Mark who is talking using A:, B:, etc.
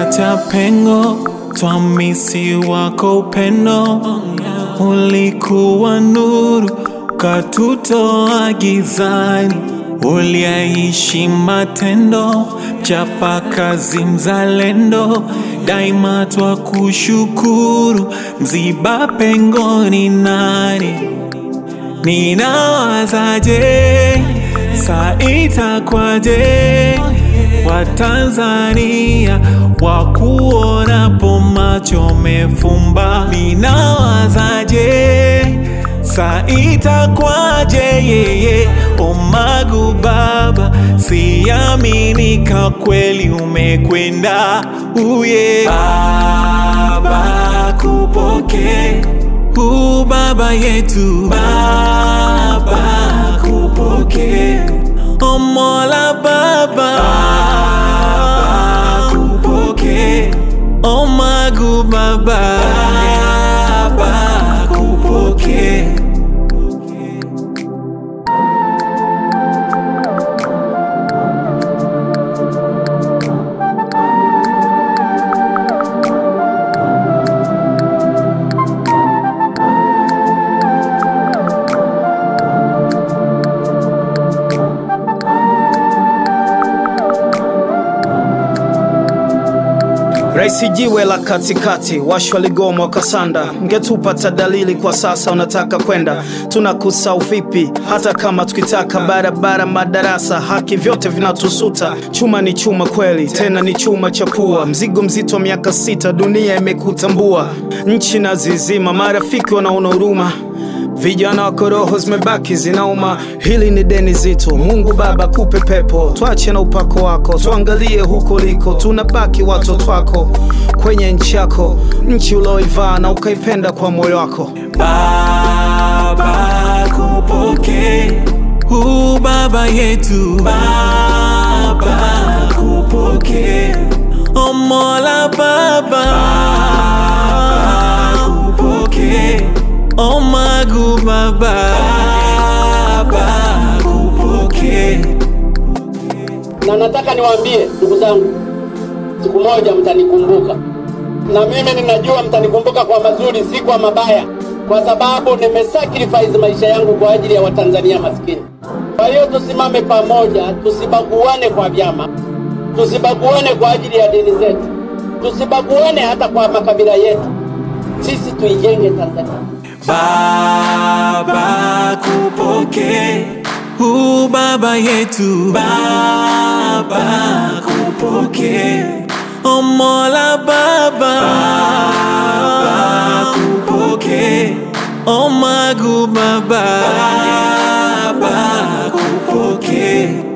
A: tumeacha pengo, twamisi wako upendo. Ulikuwa nuru, katutoa gizani, uliaishi matendo, mchapa kazi mzalendo, daima twakushukuru, mziba pengo ni nani? Ninawazaje, saa itakwaje? Watanzania wakuonapo macho mefumba. Ninawazaje, saa itakwaje? Yeye Omagu baba, siaminika kweli umekwenda. Uye baba, kupokee u baba yetu baba kupokee o mola baba, baba kupokee o magu baba baba kupokee
B: Raisi jiwe la katikati, washwa ligoma wakasanda, ngetupata dalili kwa sasa unataka kwenda, tunakusau vipi? Hata kama tukitaka barabara, madarasa, haki, vyote vinatusuta. Chuma ni chuma kweli, tena ni chuma cha pua, mzigo mzito wa miaka sita, dunia imekutambua, nchi na zizima, marafiki wanaona huruma Vijana wako roho zimebaki zinauma, hili ni deni zito. Mungu Baba kupe pepo, twache na upako wako, tuangalie huko liko, tunabaki watoto wako kwenye nchi yako, nchi ulioivaa na ukaipenda kwa moyo wako.
A: Baba kupokee u baba yetu baba kupokee o mola baba, baba kupokee o magu baba baba kupokee
C: na nataka niwaambie ndugu zangu, siku moja mtanikumbuka, na mimi ninajua mtanikumbuka kwa mazuri, si kwa mabaya, kwa sababu nimesacrifice maisha yangu kwa ajili ya Watanzania maskini. Kwa hiyo tusimame pamoja, tusibaguane kwa vyama, tusibaguane kwa ajili ya dini zetu, tusibaguane hata kwa makabila yetu. Sisi tuijenge Tanzania.
A: Baba kupokee u baba yetu baba kupokee o mola baba baba kupokee o magu baba baba kupokee